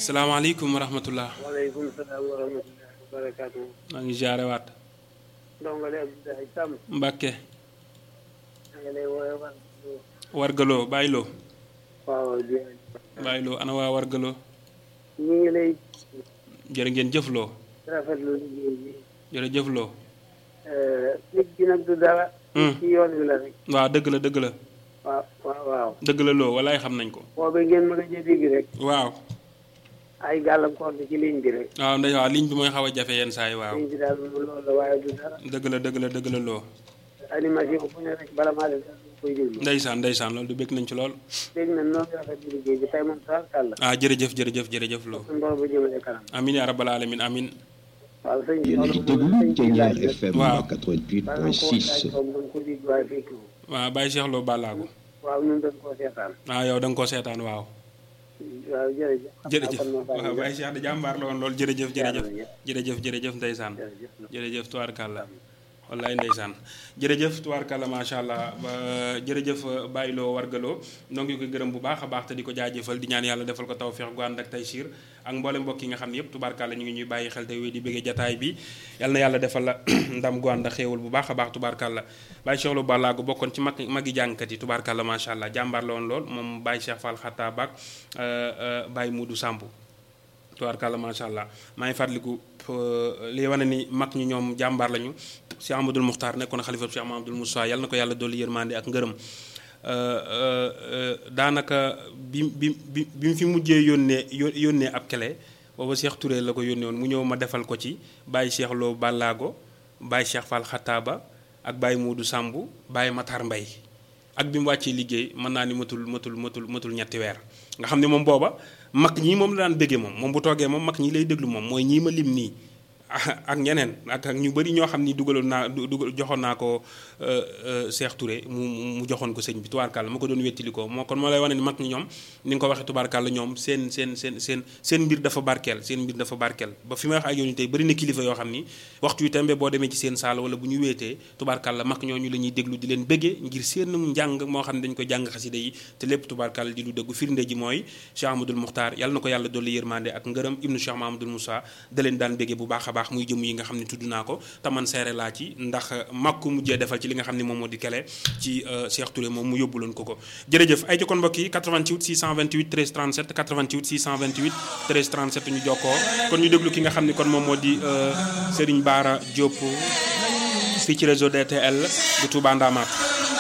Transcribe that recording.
salaamaaleykum wa rahmatullah waaleykum salaam wa rahmatullahi wa barakaatu. maa ngi jaare waat ndongole Abdoulaye Sam. Mbàkke maa ngi lay woowee wan. wargaloo bàyyiloo waaw jërëjëf. bàyyiloo ana waa wargaloo ñu ngi lay jërë ngeen jëfloo rafetlu liggéey bi. jërëjëfloo nit gi nag du dara. Hmm. ci yoon wi la rek. waaw dëgg la dëgg la waaw waaw waaw. dëgg la loo walaay xam nañ ko boobu ngeen mën a dégg rek. waaw ay gàllankoor bi ci ligne bi rek. waaw ndey waaw ligne bi mooy xaw a jafe yenn saa yi waaw ligne bi daal moom loolu la waaye du dara. dëgg la dëgg la dëgg la loo animation bu ne rek bala maa def dara dañ koy déglu. ndeysaan ndeysaan loolu du bëgg nañ ci lool dégg na noonu rafetlu liggéey bi tey moom sax kàlla. ah jërëjëf jërëjëf jërëjëf loo suñu borom ba jëmale kanam. amin yaa rabbal alamin amin waaw sëñ bi yéen a ngi déglu Thiéniere FM Waaw. 88.6 ko dégg waaye fekk wu. waaw bàyyi Cheikh Lo Balago waaw ñun dañ koo seetaan. ah yow da nga koo seetaan waaw waaw jërëjëf. jërëjëf xam naa kon waaw moo bàyyi Cheikh da jàmbaar la woon loolu jërëjëf jërëjëf Jàmbaar la. jërëjëf jërëjëf ndeysaan jërëjëf. jërëjëf tubaarkàlla wallaay ndeysaan jërëjëf tubaarkàlla macha allah ba jërëjëf bàyyiloo wargaloo noo ngi koy gërëm bu baax a baax te di ko jaajëfal di ñaan yàlla defal ko tawféex gu ànd ak taysiir ak mboolem mbokk yi nga xam ne yëpp tubaarkàlla ñu ngi ñuy bàyyi xel te wéy di bëggee jataay bi yal na yàlla defal la ndam gu ànd ak xéewal bu baax a baax tubaarkàlla Baye Cheikh Lo Balago bokkoon ci mag magi jàngkat yi tubaarkàlla macha allah jàmbaar la woon lool moom Baye Cheikh Fall Xatta Bak Baye Moudou Samb tubaarkàlla macha allah maa ngi fàttaliku euh, li wane ni mag ñi ñoom jàmbaar lañu Cheikh Amadou Muxtaar nekkoon xalifa Cheikh Mahamadul Moussa yàlla na ko yàlla dolli yërmande ak ngërëm Euh, euh, euh, daanaka bi bi bi bi mu fi mujjee yónnee yó- yónnee ab kele booba Cheikh Touré la ko yónnee woon mu ñëw ma defal ko ci Baye Cheikh Lo Balago Baye Cheikh Fall Xataaba ak Baye Moodu Samb Baye Matar Mbay ak bi mu wàccee liggéey mën naa ni matul matul matul matul ñetti weer nga xam ne moom booba mag ñii moom la daan béggee moom moom bu toogee moom mag ñi lay déglu moom mooy ñii ma lim nii ak ñeneen ak ak ñu bëri ñoo xam ni dugaloon naa du dugal joxoon naa ko Cheikh Touré mu mu joxoon ko sëñ bi tubaarkàlla ma ko doon wettili ko moo kon moo lay wane ni mag ñi ñoom ni nga ko waxee tubaarkàlla ñoom seen seen seen seen seen mbir dafa barkeel seen mbir dafa barkeel ba fi may wax ak yow ni tey bëri na kilifa yoo xam ni waxtu wi tembe boo demee ci seen saal wala bu ñu weetee tubaarkàlla mag ñooñu la ñuy déglu di leen bëggee ngir seen njàng moo xam ne dañ ko jàng xasida yi te lépp tubaarkàlla di lu dëggu firnde ji mooy Cheikh Amadou Muxtaar yàlla na ko yàlla dolli yërmande ak ngërëm ibnu Cheikh Mahamadul Moussa da leen daan bëggee bu baax a baax muy jëm yi nga xam ne tudd naa ko te man seere laa ci ndax mag ku mujjee defal ci li nga xam ne moom moo di kele ci Cheikh Touré moom mu yóbbuloon ko ko jërëjëf ay jokkoon mbokk yi 88 628 13 37 88 628 13 37 ñu jokkoo kon ñu déglu ki nga xam ne kon moom moo di Serigne Bara Diop fii ci réseau DTL bu Touba Ndamaat